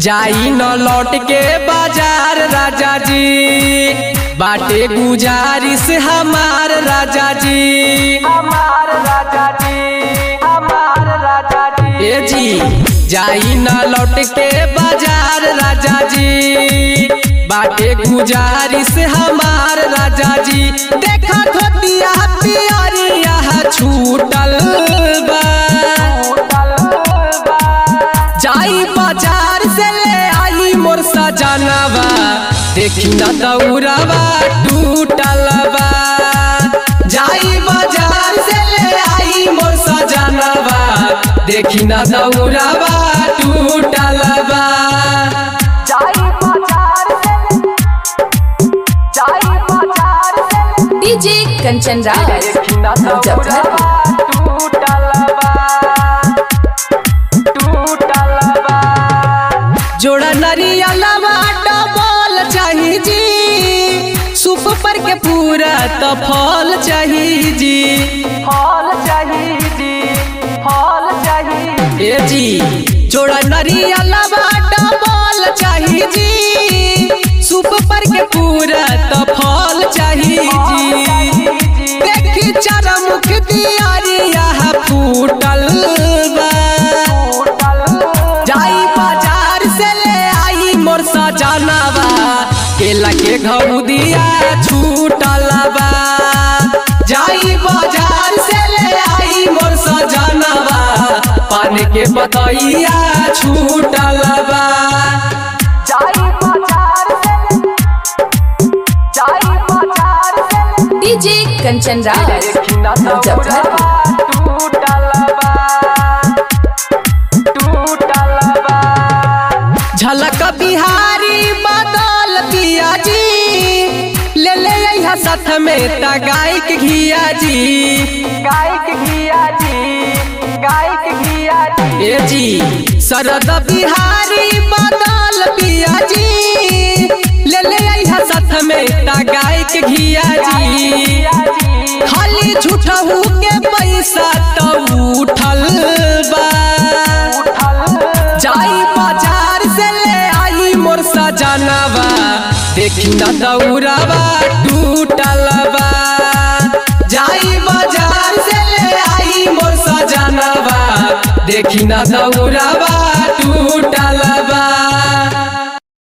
जाई न लौट के बाजार राजा जी बाटे गुजारिश हमार राजा जी हमार राजा जी हमार राजा जी ए जी जाई न लौट के बाजार राजा जी बाटे गुजारिश हमार राजा जी देखा धोतिया पियरिया छूटल बा जाई बाजार से ले आई मोर सजनवा देखी न दौड़वा टूटल बा जाई बाजार से ले आई मोर सजनवा देखी न दौड़वा टूटल बा जाई बाजार से जाई बाजार से डीजे कंचन राज देखी न दौड़वा टूटल बा टूटल बा जोड़ा नरियलवा डबल चाही जी सुप पर के पूरा तो फल चाही जी फल चाही जी फल चाही ए जी जोड़ा नरियलवा डबल चाही जी सुप पर के पूरा तो फल चाही जी देखी चरमुख दियारिया फूटल बा जाई बाजार से ले आई मोर सजनवा केला के घउदिया छूटल बा जाई बाजार से ले आई मोर सजनवा पान के बतैया छूटल बा जाई बाजार से जाई बाजार से डीजे कंचन राज देखी न दौड़वा टूटल बा टूटल बा झलक बिहारी बदल पिया जी ले ले अइहा साथ में त गाय के घिया जी गाय के घिया जी गाय के घिया जी ए जी शरद बिहारी बदल पिया जी ले ले अइहा साथ में त गाय के घिया जी खाली झूठहू के पैसा तो उठल बा जाई बाजार से ले आई मोर सजनवा देखी न दौड़वा टूटल बा जाई बाजार से ले आई मोर सजनवा देखी न दौड़वा